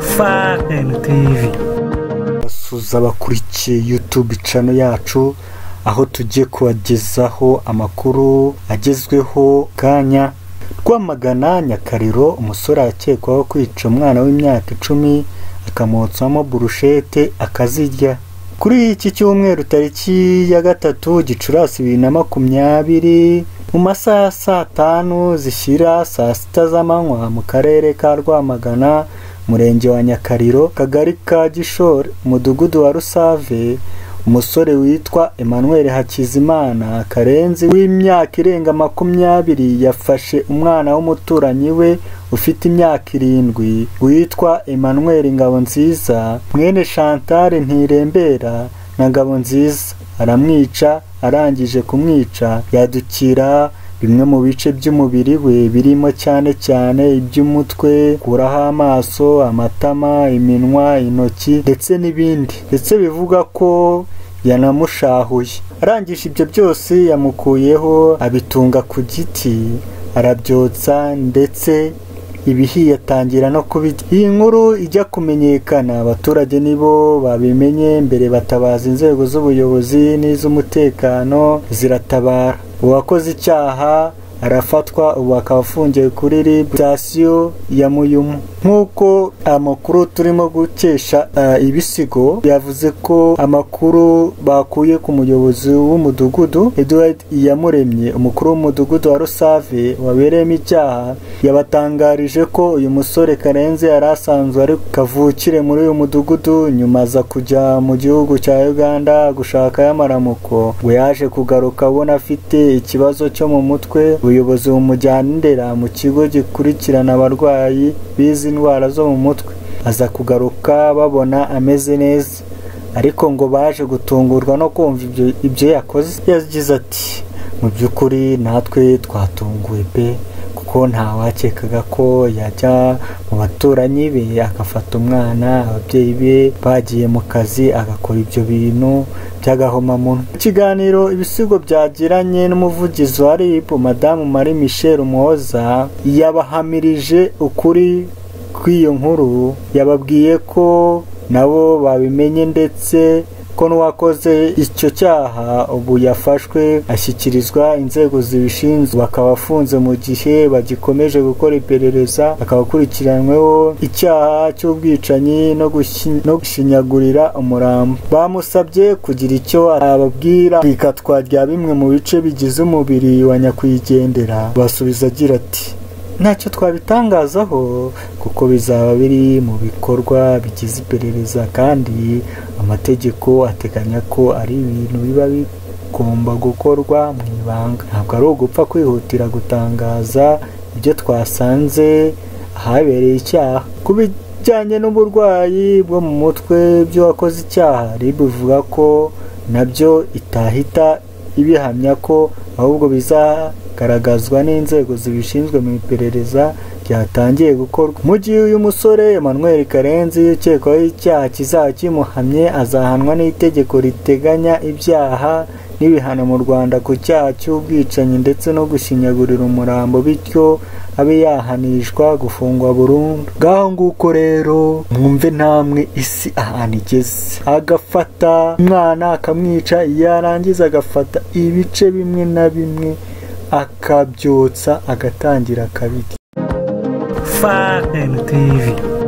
FAN TV basuhuza abakurikiye YouTube channel yacu aho tugiye kubagezaho amakuru agezweho kanya twamagana Nyakariro umusore arakekwaho kwica umwana w'imyaka icumi akamotsamo burushete akazirya kuri iki cyumweru tariki ya gatatu gicurasi bibiri na makumyabiri mu masaha ya saa tanu zishyira saa sita z'amanywa mu karere ka rwamagana umurenge wa nyakariro kagari ka gishore umudugudu wa rusave umusore witwa emmanuel hakizimana karenzi w'imyaka irenga makumyabiri yafashe umwana w'umuturanyi we ufite imyaka irindwi witwa emmanuel ngabonziza mwene chantal ntirembera na ngabonziza aramwica arangije kumwica yadukira bimwe mu bice by'umubiri we birimo cyane cyane iby'umutwe kuraho amaso amatama iminwa intoki ndetse n'ibindi ndetse bivuga ko yanamushahuye arangije ibyo byose yamukuyeho abitunga ku giti arabyotsa ndetse ibihiye atangira no kubirya iyi nkuru ijya kumenyekana abaturage nibo babimenye mbere batabaza inzego z'ubuyobozi n'iz'umutekano ziratabara uwakoze icyaha arafatwa ubu akaba afungiwe kuri rib sitasiyo ya muyumu nk'uko amakuru turimo gukesha ibisigo yavuze ko amakuru bakuye ku muyobozi w'umudugudu eduard iyamuremye umukuru w'umudugudu wa rusave wabereyemo icyaha yabatangarije ko uyu musore karenze yari asanzwe ari kavukire muri uyu mudugudu nyuma aza kujya mu gihugu cya uganda gushakayo amaramuko ngo yaje kugaruka abona afite ikibazo cyo mu mutwe ubuyobozi bumujyanira mu kigo gikurikirana abarwayi bizi indwara zo mu mutwe aza kugaruka babona ameze neza ariko ngo baje gutungurwa no kumva ibyo yakoze yagize ati mu by'ukuri natwe twatunguwe pe kuko ntawakekaga ko yajya mu baturanyi be agafata umwana ababyeyi be bagiye mu kazi agakora ibyo bintu by'agahomamunwa ikiganiro ibisigo byagiranye n'umuvugizi wa rib madamu marie michel mwoza yabahamirije ukuri kw'iyo nkuru yababwiye ko nabo babimenye ndetse ko n'uwakoze icyo cyaha ubu yafashwe ashyikirizwa inzego zibishinzwe bakaba afunze mu gihe bagikomeje gukora iperereza akaba akurikiranyweho icyaha cy'ubwicanyi no gushinyagurira umurambo bamusabye kugira icyo ababwira ikatwa rya bimwe mu bice bigize umubiri wa nyakwigendera basubiza agira ati ntacyo twabitangazaho kuko bizaba biri mu bikorwa bigize iperereza kandi amategeko ateganya ko ari ibintu biba bigomba gukorwa mu ibanga ntabwo ari ugupfa kwihutira gutangaza ibyo twasanze ahabereye icyaha ku bijyanye n'uburwayi bwo mu mutwe by'uwakoze icyaha ribuvuga ko nabyo itahita ibihamya ko ahubwo bizagaragazwa n'inzego zibishinzwe mu iperereza ryatangiye gukorwa mu gihe uyu musore Emmanuel karenzi ukekwaho icyaha kizaba kimuhamye azahanwa n'itegeko riteganya ibyaha n'ibihano mu rwanda ku cyaha cy'ubwicanyi ndetse no gushinyagurira umurambo bityo abe yahanishwa gufungwa burundu ngaho nguko rero mwumve namwe isi ahantu igeze agafata umwana akamwica yarangiza agafata ibice bimwe na bimwe akabyotsa agatangira akabirya FAN TV